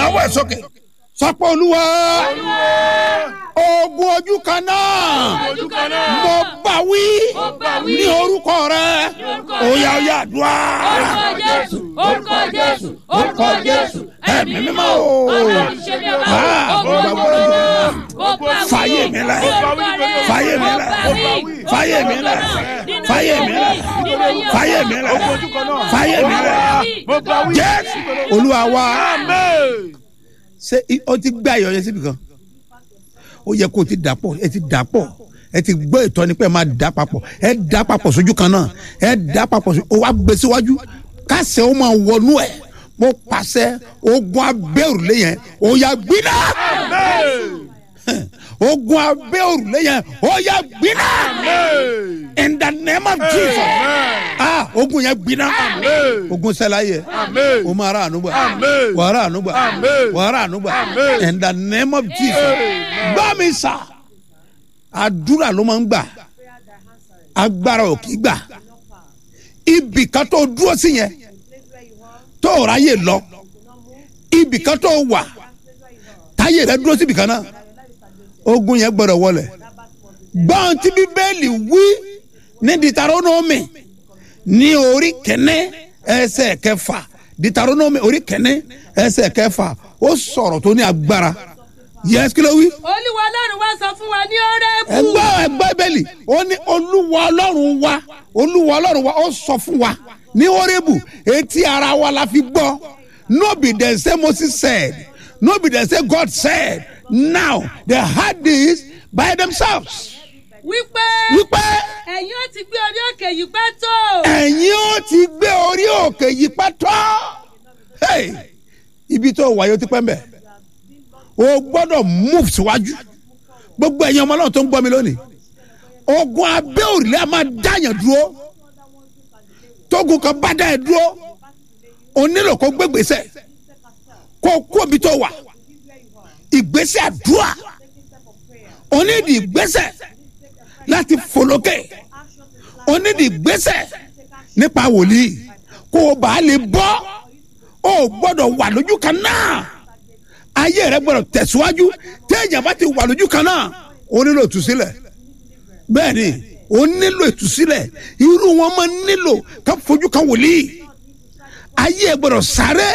náwó ẹ̀ sókè sọpọ̀ olúwa ogun ojú kan náà ojú kan náà. mo bá wí Mo bá wí. ní orúkọ rẹ orúkọ òyà òyà àdúrà orúkọ jésù orúkọ jésù orúkọ jésù ẹ̀mí mímọ́ o. ọlọ́run ṣe bí ọba Ah, ogun mo bá ogun wí. mo bá wí. Fàyè mi lẹ̀. Fàyè mi lẹ̀. Fàyè mi lẹ̀. Fàyè mi lẹ̀. Fàyè mi lẹ̀. Fàyè mi lẹ̀. jésù olúwa wa ṣé i- ó ti gbé ayọ̀ yẹn síbi kan ó yẹ kó o ti dà pọ̀ ẹ ti dà pọ̀ ẹ ti gbọ́ ìtọ́ni pé ẹ máa dà papọ̀ ẹ dà papọ̀ sójú kan náà ẹ dà papọ̀ sójú ó wá gbé síwájú kásẹ̀ ó máa wọnú ẹ̀ mo pàṣẹ ogun abẹ́ òrùlé yẹn ó yà gbiná ogun abẹ́ òrùlé yẹn ó yà gbiná in the name of jesus ah ogun yẹn gbiná ogun sẹ́la yẹ o máa ra ànúgbà Amen. wà á ra ànúgbà Amen. wà á ra ànúgbà Amen. in the name of jesus gbọ́ mi sà àdúrà ló máa ń gbà agbára ò kì í gbà ibì kan tó dúró sí yẹn tó o ráyè lọ ibì kan tó wà táyé rẹ dúró síbì kan náà ogun yẹn gbọdọ̀ wọlẹ̀ gbọ́n tí bíbélì wí ní ditaronomi ní orí kẹ́nẹ́ ẹsẹ̀ kẹfà ditaronomi orí kẹ́nẹ́ ẹsẹ̀ kẹfà ó sọ̀rọ̀ tó ní agbára yẹs kí ló wí olúwa ọlọ́run wá sọ fún wa ní ọrẹ́bù. ẹgbẹ́ ẹgbẹ́ bẹ́ẹ̀lì ó ní olúwa ọlọ́run wa olúwa ọlọ́run wa ó sọ fún wa ní orébù etí ara wa la fi gbọ́ no be dem say moses said no be dem say god said now they had this by themselves wípé wípé ẹ̀yin ó ti gbé orí òkè yìí pẹ́ tó. ẹ̀yin ó ti gbé orí òkè yìí pátá Hey, ibi tó wáyé ó ti pẹ́ mbẹ́ o gbọ́dọ̀ move síwájú gbogbo ẹ̀yin ọmọ náà tó ń gbọ́ mi lónìí ogun abẹ́ òrùlé a máa dáyàn dúró tógun kan bá dá ẹ dúró o nílò kó gbégbèsè kó kó ibi tó wà ìgbésẹ̀ àdúrà o nídìí ìgbésẹ̀ láti fòlókè o nídìí ìgbésẹ̀ nípa wòlíì kó o bá lè bọ́ o gbọ́dọ̀ wà lójú kan náà ayé rẹ gbọ́dọ̀ tẹ̀síwájú téèyàn bá ti wà lójú kan náà o nílò ìtúsílẹ̀ bẹ́ẹ̀ ni o nílò ìtúsílẹ̀ irú wọn máa nílò ká fojú kan wòlíì ayé ẹ gbọ́dọ̀ sáré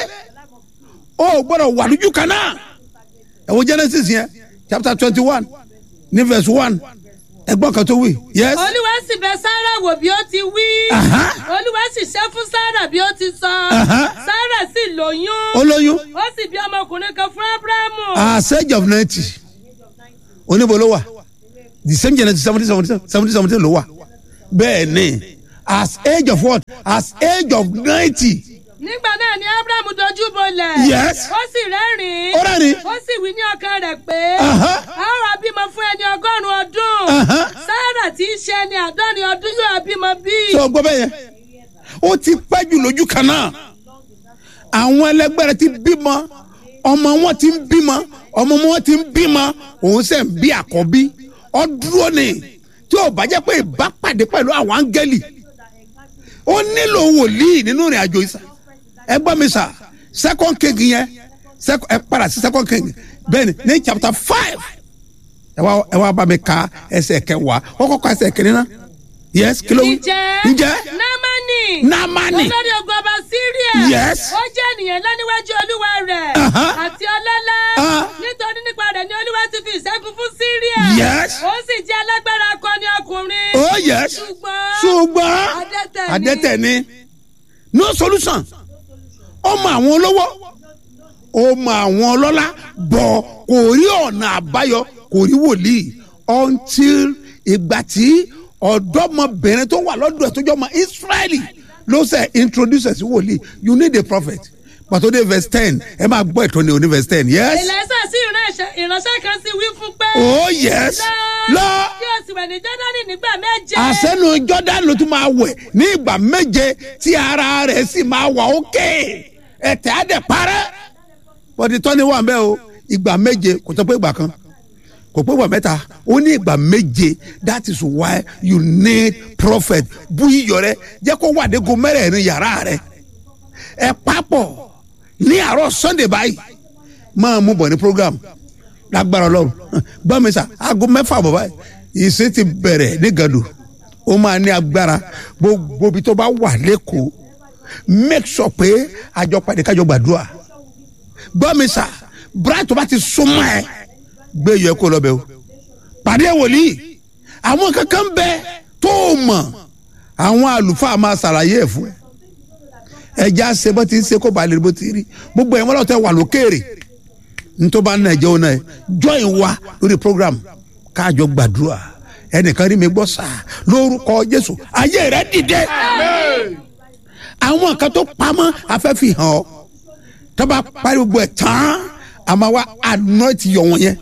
o gbọ́dọ̀ wà lójú kan náà ẹ wo genesis yẹn chapter twenty one ní verse one ẹgbọ́n kan tó wí yes olúwa sì bẹ̀ sára wò bí ó ti wí. Aha. olúwa sì ṣe fún sára bí ó ti sọ. Aha. sára sì lóyún. olóyún ó sì bí ọmọkùnrin kan fún abrahamu. as age of ninety oníbo ló wà the same genesis seventy seventy seventy seventy ló wà bẹ́ẹ̀ ni as age of what as age of ninety nígbà náà ni abrahamu dojú bolẹ̀. Yes. ó sì rẹ́rìn-ín. Ó rẹ́rìn-ín. ó sì wí ní ọkàn rẹ̀ pé. Aha. a ó ra bímọ fún ẹni ọgọ́rùn-ún ọdún. Aha. sára tí í ṣe ẹni àádọ́rin ọdún yóò bímọ bí. ṣé o gbọ́ bẹ́ẹ̀ yẹn ó ti pẹ́ jù lójú kan náà àwọn ẹlẹgbẹ́ rẹ ti bímọ ọmọ wọn ti ń bímọ ọmọ wọn ti ń bímọ òun sẹ̀ ń bí àkọ́bí ọdúró ni tí ò bá jẹ́ pé ìbápàdé pẹ̀lú àwọn áńgẹ́lì ó nílò wòlíì nínú ìrìn àjò ìsà ẹ gbọ́ mi sà second king yẹn sec- ẹ padà sí second king bẹ́ẹ̀ ni ní chapter five ẹ wá ẹ wá bá mi ka ẹsẹ̀ kẹwàá ó kọ́kọ́ ẹsẹ̀ kìnínní náà yes kí ló wí ǹjẹ́ ǹjẹ́ námánì Námánì. olórí ogun ọba síríà Yes. ó jẹ́ ènìyàn ńlá níwájú olúwa rẹ̀ Aha. àti ọlọ́lá Ah. nítorí nípa rẹ̀ ni olúwa ti fi ìṣẹ́gun fún síríà Yes. ó sì jẹ́ alágbára akọni ọkùnrin oh yes ṣùgbọ́n ṣùgbọ́n adẹ́tẹ̀ ni. adẹ́tẹ̀ ni no solution ó mọ àwọn olówó ó mọ àwọn ọlọ́lá bọ̀ kò rí ọ̀nà àbáyọ kò rí wòlíì until ìgbà tí ọ̀dọ́mọbìnrin tó wà lọ́dọ̀ ẹ̀ tó jọ ọmọ israeli ló ṣe introduce ẹ̀ sí wòlíì you need a prophet pàtó dé verse ten ẹ máa gbọ́ ìtọ́ni òní verse ten yes ìlẹ́sẹ̀ sí ìránṣẹ́ ìránṣẹ́ kan sì wí fún pé oh yes lọ. kí o sì wẹ̀ ní jọ́dánì nígbà méje àsẹ́nu jordan ló tún máa wẹ̀ ní ìgbà méje tí ara rẹ̀ sì máa wà ókè ẹ̀tẹ̀ á dẹ̀ parẹ́ bọ́dí tọ́ni wà ń bẹ́ o ìgbà méje kò tó pé ìgbà kan kò pé ìgbà mẹ́ta ó ní ìgbà méje that is why you need prophet bú iyọ̀ rẹ jẹ́ kó wà dégo mẹ́rẹ̀ẹ̀rin yàrá rẹ ẹ papọ̀ ní àárọ̀ sunday báyìí máa mú bọ̀ ní program lágbára ọlọ́run gbọ́ mi sà aago mẹ́fà bọ̀ báyìí ìsìn ti bẹ̀rẹ̀ ní gàdù ó máa ní agbára gbogbo ibi tó bá wà lẹ́kọ̀ọ́ make sure pé àjọ pàdé kájọ gbàdúrà gbọ́ mi sà bright tó bá ti súnmọ́ ẹ gbé yọ kó lọ bẹ o pàdé wòlíì àwọn kankan bẹ tó o mọ̀ àwọn àlùfáà máa ṣàlàyé ẹ̀ fún ẹ ẹja ṣe bó ti ń ṣe kó ba lè bó ti rí gbogbo ẹ̀ wọ́n lọ́ọ́ tẹ wà lókèrè nítorí bá ń nàìjẹ́ òun náà join wa lórí program káàjọ gbàdúrà ẹnìkan rí mi gbọ́ sáà lórúkọ jésù ayé rẹ dìde àwọn kan tó pamọ́ afẹ́fì hàn ọ́ tọ́ba pariwo gbọ́ ẹ̀ tán àmọ́ wa anoint yọ wọn yẹn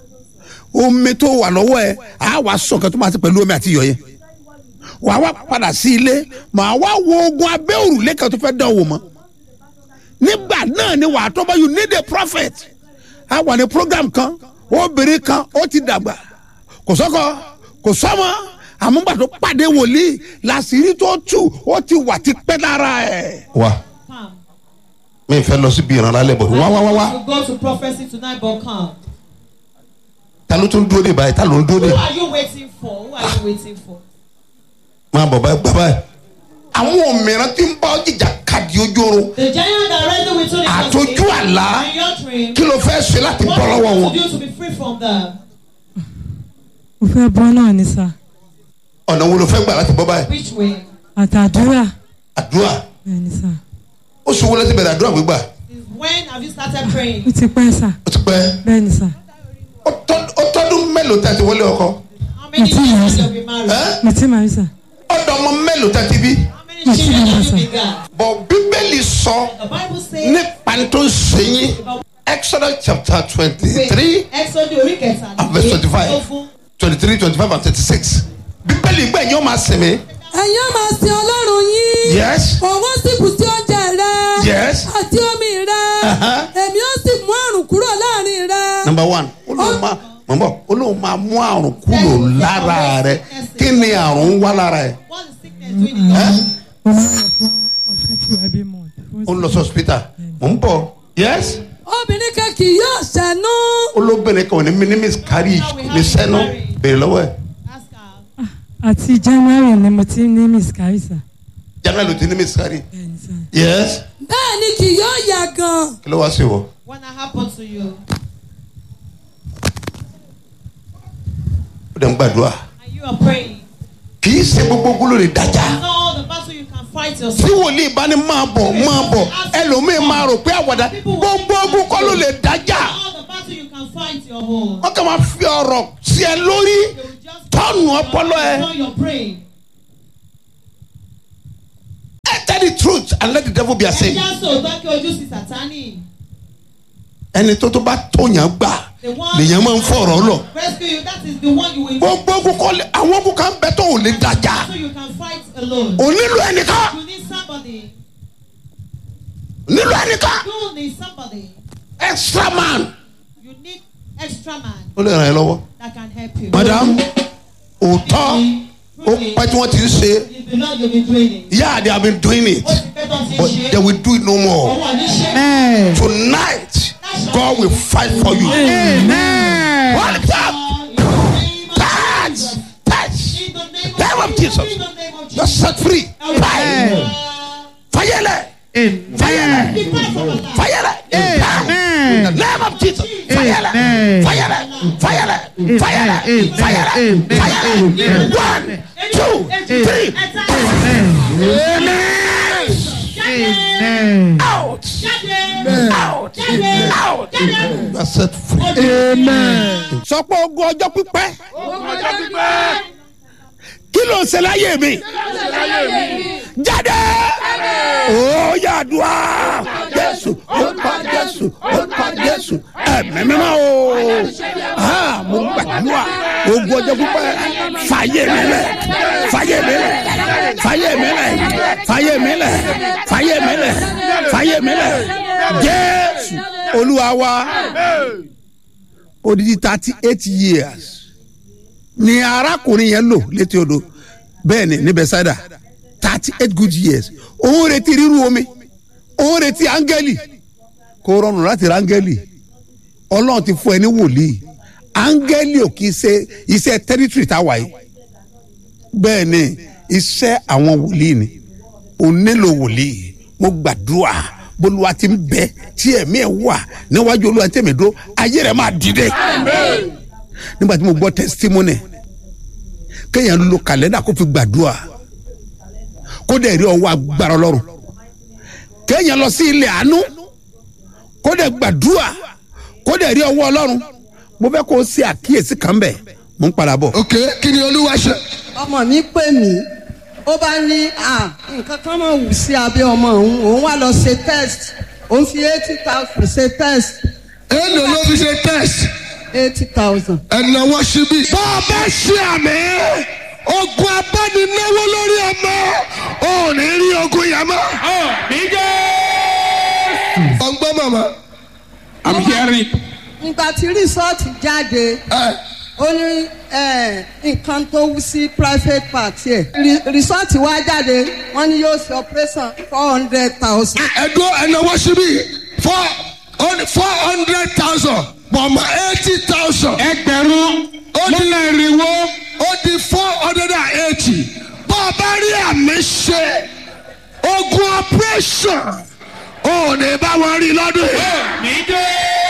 omi tó wà lọ́wọ́ ẹ̀ á wàá sọ kan tó máa ti pẹ̀lú omi àti iyọ̀ yẹn wàá wá padà sí ilé màá wá wo ogun abẹ́ òrùlé kan tó fẹ́ dán wò mọ́ nígbà náà ni wàá tọ́ bá you need a prophet a wà ní program kan obìnrin kan ó ti dàgbà kò sọ́kọ kò sọ́mọ àmúgbà tó pàdé wòlíì làṣírí tó tù ó ti wà ti pẹ́ lára ẹ̀. wa Come. mi fẹ́ lọ síbi ìrànlálẹ̀ bọ̀ wá wá wá wá You go to prophecy tonight, but come. ta ló tún dúró dé báyìí ta ló ń dúró Who dé are you waiting for? Who are you waiting for? máa bọ̀ báyìí gbà báyìí. àwọn òmìnira tí ń bá ọjìjà kàdí ojú oorun The giant that wrestled with you in àtọjú àlá in your dream. kí ló fẹ́ ṣe láti What bọ́ do lọ́wọ́ you wọn. want to do to be free from them? mo fẹ́ bọ́ náà ní sà ọ̀nà wo ló fẹ́ gbà láti bọ́ báyìí. Which way? àtàdúrà àdúrà bẹ́ẹ̀ ni sà ó ṣòwò láti bẹ̀rẹ̀ àdúrà gbígbà Since when have you started praying? ó ti pẹ́ sà ó ti pẹ́ bẹ́ẹ̀ ni sà ó tọ́- ó tọ́dún mélòó tẹ́ ti wọlé ọkọ How many Until years now, have sir. you been married? ẹ́ mo ti máa rí sà ọ̀dọ̀ ọmọ mélòó tẹ́ ti bí. How many children have you begun? bọ̀ bíbélì sọ The Bible says nípa tó ń ṣe yín exodus chapter twenty three Exodus orí kẹta and verse twenty five twenty three twenty five and thirty six bíbélì gbẹ̀yìn ó máa sinmi. ẹ̀yin ó máa sin ọlọ́run yín. yes òun sì bù sí oúnjẹ rẹ. Yes. àti omi rẹ. Uh-huh. èmi ó sì mú àrùn kúrò láàrin rẹ. number one ó lóun máa mọ̀ bọ̀ ó lóun máa mú àrùn kúrò lára rẹ kí ni àrùn ń wá lára ẹ. What is sickness doing in your ẹ́ mo máa ń lọ fún hospital every month fún ó ń lọ sí hospital mò ń bọ̀ yes obìnrin kan kì yóò ṣẹ́nu. olóbìnrin kan ò ní minimis kárí ní sẹ́nu bèrè lọ́wọ́ ẹ̀ Ask her. àti january ni mo ti ní miscarry sà january ló ti ní minimis kárí bẹ́ẹ̀ ni sà yes bẹ́ẹ̀ ni kì yóò yà gan. kí ló wá sí wọ. When that happened to you, ó dẹ̀ ń gbàdúrà and you are praying, kì í ṣe gbogbo ogun ló lè dájà it's not all the battle you can fight tí yourself. wòlíì bá ní máa bọ̀ máa bọ̀ ẹlòmíì máa rò pé àwàdà gbogbo ogun kọ́ ló lè dájà Not all the battle you can fight your own. wọ́n kàn máa fi ọ̀rọ̀ sí ẹ lórí They will just tọ́nù ọpọlọ ẹ. Now you're praying. tell the truth and let the devil be Ẹ ashamed. já sòótọ́ kí ojú sí Sátánì. ẹni tó tó bá tóyàn gbà The one lèyàn máa ń fọ̀rọ̀ lọ. rescue you, that is the one you will gbogbo ogun kọ́ lé àwọn ogun kan bẹ tó ò lè dájà so you can fight alone. ò nílò ẹnìkan You need somebody. nílò ẹnìkan You need somebody. extra man. You need extra man ó lè ràn ẹ́ lọ́wọ́. that can help you. madam òótọ́ ó pẹ́ tí wọ́n ti ń ṣe It's the Lord you've been doing it. yeah they have been doing it Ó ti pẹ́ tán ti ń but ṣe. they will do it no more. Òun ò ní ṣe. tonight God will fight for you. Hold it up. Touch. Touch. In the name Name of Jesus. In the name of You're Jesus. set free. Fire. Fire. Fire. Fire. In the name of Jesus. Fire. Fire. Fire. Fire. Fire. Fire. One, two, three. Amen. Out. Out. Out. You are set free. sọ pé ogun ọjọ́ pípẹ́ kí ló ń ṣe láyé mi jáde ó yàdùá jésù orúkọ jésù orúkọ jésù ẹ̀mí mímọ́ o Ah, mo gbàdúrà ogun ọjọ́ pípẹ́ fàyè mi lẹ̀ fàyè mi lẹ̀ fàyè mi lẹ̀ fàyè mi lẹ̀ fàyè mi lẹ̀ fàyè mi lẹ̀ jésù olúwa wa odidi thirty eight years ni arákùnrin yẹn lò létí odò bẹ́ẹ̀ ni ní bẹ́sẹ̀dà thirty eight good years òun retí ríru omi òun retí áńgẹ́lì kò rọrùn láti ra áńgẹ́lì ọlọ́run ti fún ẹ ní wòlíì áńgẹ́lì ò kì í ṣe iṣẹ́ tẹ́rítírì táwa yìí bẹ́ẹ̀ ni iṣẹ́ àwọn wòlíì ni ò nílò wòlíì mo gbàdúrà bólúwa ti ń bẹ tí ẹ̀mí ẹ̀ wà níwájú olúwa tí èmi dúró ayé rẹ̀ máa dìde nígbà tí mo gbọ́ testimony kéèyàn lo kàlẹ́ndà kó fi gbàdúrà kó dẹ̀ rí ọwọ́ agbára ọlọ́run kéèyàn lọ sí ilé àánú kó dẹ̀ gbàdúrà kó dẹ̀ rí ọwọ́ ọlọ́run mo fẹ́ kó o ṣe àkíyèsí kan bẹ̀ mo ń padà bọ̀. ok kí ni olúwa ṣe. ọmọ mi pè mí ó bá ní à nǹkan kan máa wù sí abẹ́ ọmọ òun òun wá lọ ṣe test òun fi eighty thousand ṣe test èèlò ló fi ṣe test eighty thousand. ẹ̀nàwó síbí. bá a bá ṣe àmì ogun abánináwó lórí ọmọ ò ní rí ogun yẹn mọ́. ọgbọ́n màmá. I'm hearing. nígbà tí rìsọ́ọ̀tì jáde ẹ ó ní eh, nǹkan tó wú sí private part ẹ̀ rìsọ́ọ̀tì wá jáde wọ́n ní yóò ṣe operation four hundred thousand. ẹ̀dọ́ ẹ̀nàwó síbí four four hundred thousand bọ̀mọ̀ eighty thousand. ẹgbẹ̀rún lọ́nà ìrìnwó. ó di four hundred and eighty bá a bá rí àmì ṣe ogun operation ò ní bá wọn rí lọ́dún yìí.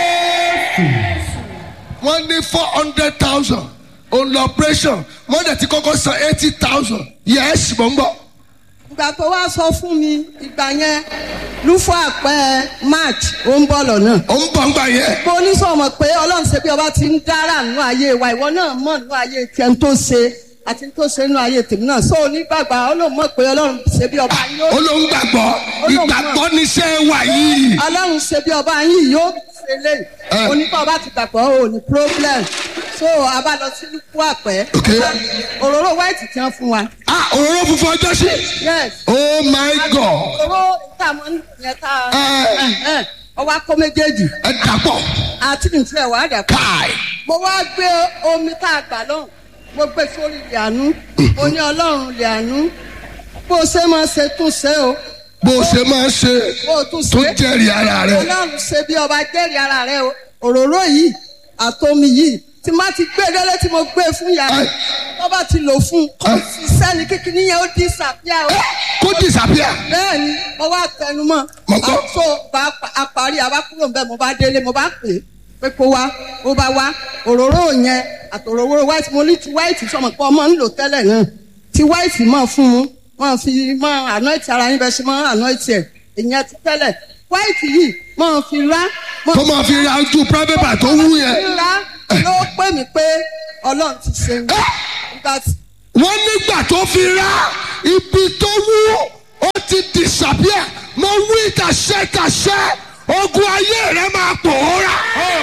wọ́n ní four hundred thousand òun lọ operation wọ́n dẹ̀ ti kọ́kọ́ san eighty thousand yes mò ń bọ̀. ìgbà tó wá sọ fún mi ìgbà yẹn lúfọ àpẹ march ó ń bọ̀ lọ́nà. ó ń bọ̀ ń gbà yẹn. mo ní sọ̀mọ̀ pé ọlọ́run ṣe bí ọba ti ń dára nínú ayé wa ìwọ náà mọ̀ nínú ayé tiẹ̀ ń tó ṣe àti tó ṣe nínú ayé tèmi náà so onígbàgbà ọlọ́run mọ̀ pé ọlọ́run ṣe bí ọba yín ó yóò ló ń gbàgbọ́ ìgbàgbọ́ níṣẹ́ wà yìí. ọlọ́run ṣe bí ọba yín yóò ṣe lé Eh. onígbà ọba ti gbàgbọ́ ò ní problem so a bá lọ sí lúfọ àpẹ Ok. òróró white ti hàn fún wa ah òróró funfun ọjọ́ sí. yes oh my god òróró tá a mọ̀ yẹn tá Eh. a ọwọ́ akọ méjèèjì ẹ dàpọ̀ àti nìtúrẹ̀ wà á dà pọ̀. káì. mo wá gbé omi tá a gbà lọ́hùn mo gbé sórí ilẹ̀ àánú mo ní ọlọ́run ilẹ̀ àánú bó o ṣe máa ṣe tún ṣe o bó o ṣe máa ń ṣe bó o tún tó ṣe jẹ́rìí ara rẹ̀. ọlọ́run ṣe bí ọba jẹ́rìí ara rẹ o òróró yìí àtomi yìí tí má ti gbé délé tí mo gbé fún yàrá Ẹ. tó bá ti lò fún un kó Ẹ. ṣiṣẹ́ ní kíkiní yẹn ó dín sàbíà o kó disappear. bẹ́ẹ̀ ni mo wá tẹnu mọ́ Mo gbọ́. àtò bá a parí àbá kúrò ń bẹ́ẹ̀ mo bá délé mo bá pè é pé kó wá ó bá wá òróró yẹn àtòróró white mo ní ti white sọmọ pé ọmọ ń lò tẹ́lẹ̀ náà ti white mọ̀ fún un mọ̀ fi mọ̀ anoint ara yín bẹ́ẹ̀ ṣe mọ̀ anoint ẹ̀ ìyẹn ti tẹ́lẹ̀ white yìí mọ̀ fi rá mọ̀ kó máa fi ra ojú private bar tó wú fi yẹn. rá ló pè mí pé ọlọ́run ti ṣe ń gbà tí wọ́n nígbà tó fi ra ibi tó wú ó ti disappear mo wí tàṣẹ tàṣẹ ogun ayé rẹ máa pòórá.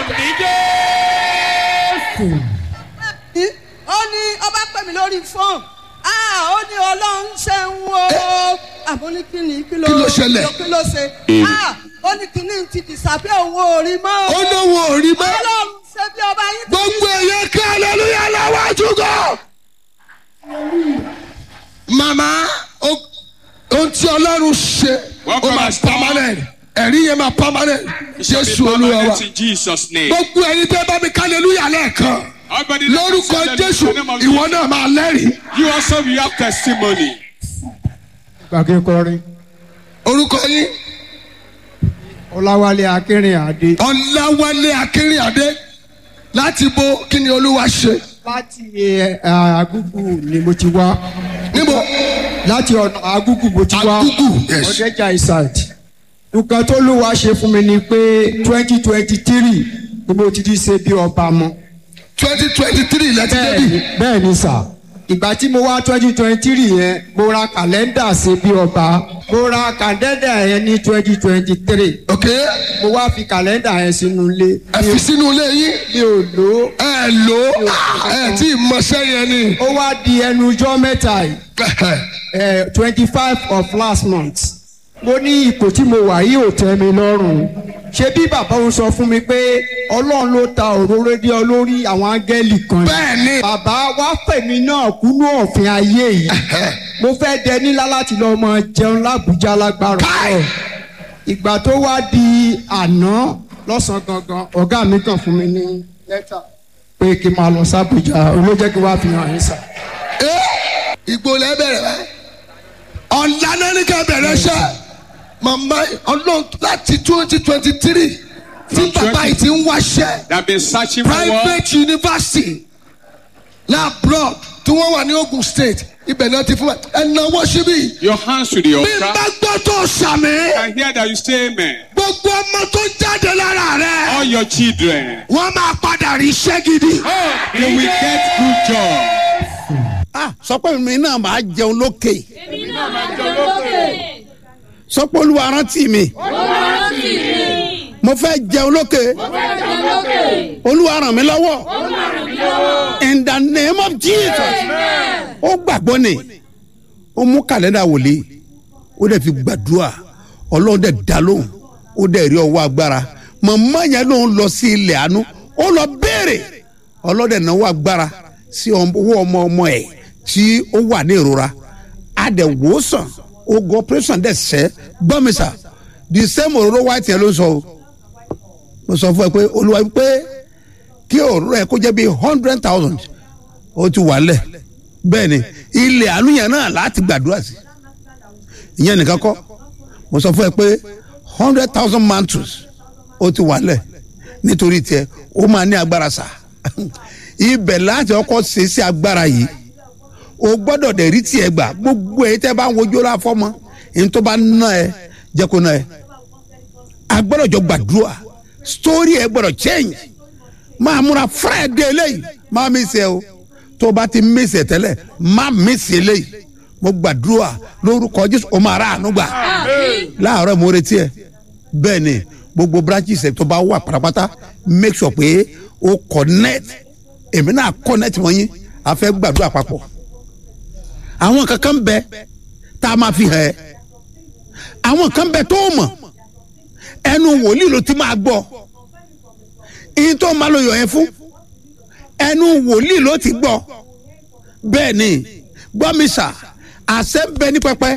ó ní ọba pè mí lórí fóònù ah ó ní ọlọ́run ṣe ń wo àmọ́ ní kí ni kí ló Kí ló ṣẹlẹ̀? kí ló ṣe ah ó ní kí ni ti disapia òun ò rí mọ́ ó lóun ò rí mọ́ ọlọ́run ṣe bí ọba yín ti gbogbo èèyàn kí aleluya lọ́wọ́jú gan. màmá o- ohun tí ọlọ́run ṣe What ó God máa has done. permanent ẹ̀rí yẹn máa permanent jésù olúwa wa Permanent in Jesus' name. gbogbo ẹ̀yin tẹ́ bá mi ká aleluya lẹ́ẹ̀kan Everybody let us lórúkọ say that in jésù the name of ìwọ Jesus. náà máa lẹ́rìí. You also will have testimony. gbàgé kọrin orúkọ yín ọláwálé akínrin àdé ọ̀làwálé akínríàdé láti bo kí ni olúwa ṣe láti ẹ, àgùgù ni mo ti wá níbo láti ọ̀nà àgùgù mo ti wá Àgùgù, yes. ọ̀dẹ́jà ìsàd nǹkan tó lùwà ṣe fún mi ni pé twenty twenty three ni mo ti di ṣe bí ọba mọ́ twenty twenty three lẹ́tí débi bẹ́ẹ̀ni bẹ́ẹ̀ni sà ìgbà tí mo wá twenty twenty three yẹn mo ra kàlẹ́ndà ṣe bí ọba mo ra kàlẹ́ndà yẹn ní twenty twenty three ok mo wá fi kàlẹ́ndà yẹn sínú ilé ẹ fi sínú ilé yín mi ò lò ó ẹ lò ó ẹ tí ì mọṣẹ́ yẹn ni ó wá di ẹnu ọjọ́ mẹ́ta yìí twenty five of last month mo ní ipò tí mo wà yìí ò tẹ́ mi lọ́rùn ṣé bí bàbá òun sọ fún mi pé ọlọ́run ló ta òróró dé ọ lórí àwọn áńgẹ́lì kan ni. bẹ́ẹ̀ ni bàbá wá fèmí náà kúnú òfin ayé yìí mo fẹ́ dẹ nílá láti lọ mọ jẹun lábújá lágbára Káì! ọ̀ ìgbà tó wá di àná lọ́sàn-án gangan ọ̀gá mi kàn fún mi ní lẹ́tà pé kí n máa lọ sábùjá olójẹ́ kí wàá fi hàn yín sà. ìgbò lẹ bẹ̀rẹ̀ báyìí ọ̀la náà ní ká bẹ̀rẹ̀ ṣẹ́ màmá ọlọ́run láti twenty twenty three tí bàbá yìí ti ń wáṣẹ́ They have been searching for work. private university ní abroad tí wọ́n wà ní Ogun State ibẹ̀ náà ti fún wa ẹ̀nàwó síbí Your hands to the bí n bá altar. gbọ́ tó sàmì I hear that you say amen. gbogbo ọmọ tó jáde lára rẹ̀ All your children, wọ́n máa padà rí iṣẹ́ gidi. they will get good job. ah sọ pé mi náà máa jẹun lókè èmi náà máa jẹ lókè. sọ pé olúwa rántí mi olúwa rántí mi. mo fẹ́ jẹun lókè mo fẹ́ jẹ lókè. olúwa ràn mí lọ́wọ́ olúwa ràn mí lọ́wọ́. in the name of jesus amen. ó gbàgbọ́ ni ó mú kàlẹ́ndà wòlíì ó dẹ̀ fi gbàdúrà ọlọ́run dẹ̀ dá lóhùn ó dẹ̀ rí ọwọ́ agbára màmá yẹn lòun lọ sí ilẹ̀ àánú ó lọ béèrè ọlọ́run dẹ̀ náwó agbára sí owó ọmọ ọmọ ẹ̀ tí ó wà ní ìrora a dẹ̀ wò ó sàn ogun operation dẹ̀ sẹ́ gbọ́mísà the same òróró white yẹn ló ń sọ o mo sọ fún ẹ pé olúwa pé kí òróró ẹ kó jẹ́ bíi hundred thousand ó ti wà lẹ̀ bẹ́ẹ̀ ni ilẹ̀ àánú yẹn náà láti gbàdúrà sí ìyẹn nìkan kọ́ mo sọ fún ẹ pé hundred thousand mantles ó ti wà lẹ̀ nítorí tiẹ̀ ó máa ní agbára sà ibẹ̀ láti ọkọ̀ ṣe sí agbára yìí o gbọ́dọ̀ dẹ̀ rí tiẹ̀ gbà gbogbo ẹ̀ tẹ́ bá ń wojú ọlá fọ́mọ èyí tó bá ná ẹ jẹ́ kó ná ẹ a gbọ́dọ̀ jọ gbàdúrà story ẹ gbọ́dọ̀ change máa múra friday eléyìí máa mi sẹ o tó o bá ti mi sẹ tẹ́lẹ̀ má mi sẹ eléyìí mo gbàdúrà lórúkọ jésù o máa rà àánú gbà láàárọ̀ mo retí ẹ bẹ́ẹ̀ ni gbogbo branches ẹ tó bá wà pátápátá make sure pé o connect èmi náà connect wọ́n yín a fẹ́ gbàdúrà papọ̀ àwọn kankan bẹ tá a máa fi hàn ẹ́ àwọn kan bẹ tó o mọ̀ ẹnu wòlíì ló ti máa gbọ́ ìyẹn tó máa lo yọ̀ yẹn fún ẹnu wòlíì ló ti gbọ́ bẹ́ẹ̀ ni gbọ́ mi sà àṣẹ ń bẹ ní pẹpẹ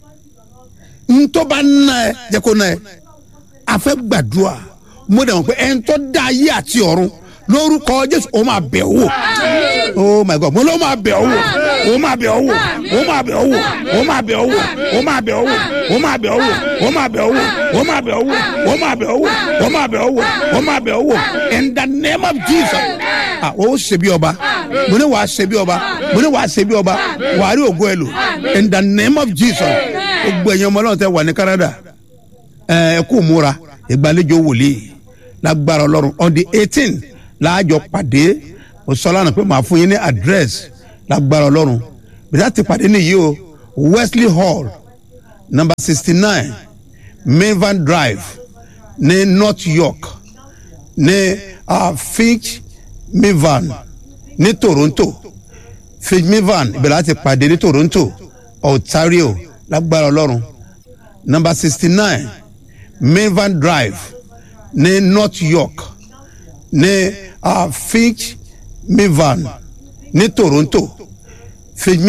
ntọ́ bá ná ẹ jẹ́ kó ná ẹ àfẹ́ gbàdúrà mo dẹ̀ mọ̀ pé ẹni tó dá ayé àti ọ̀run lórúkọ jésù ó máa bẹ̀ ọ́ wò oh my god mo ló máa bẹ̀ ọ́ wò ó máa bẹ̀ ọ́ wò ó máa bẹ̀ ọ́ wò ó máa bẹ̀ ọ́ wò ó máa bẹ̀ ọ́ wò ó máa bẹ̀ ọ́ wò ó máa bẹ̀ ọ́ wò ó máa bẹ̀ ọ́ wò ó máa bẹ̀ ọ́ wò ó máa bẹ̀ ọ́ wò ó máa bẹ̀ ọ́ wò in the name of jesus ah ó ṣe bí ọba mo ní wàá ṣe bí ọba mo ní wàá ṣe bí ọba wàá rí ògo ẹ lò in the name of jesus gbogbo ẹ̀yin ọmọ ọlọ́run tẹ wà ní canada ẹ ẹ kú múra ìgbàlejò wòlíì lágbára ọlọ́run on the eighteen láàjọ pàdé òsọlánà pé màá fún yín ní address lágbára ọlọ́run bìtá ti pàdé nìyí o wesley hall number sixty nine mavan drive ní north york ní uh, finch mavan ní toronto finch mavan ibẹ̀ láti pàdé ní toronto ontario lágbára ọlọ́run number sixty nine mavan drive ní north york ní uh, finch mavan ní toronto finch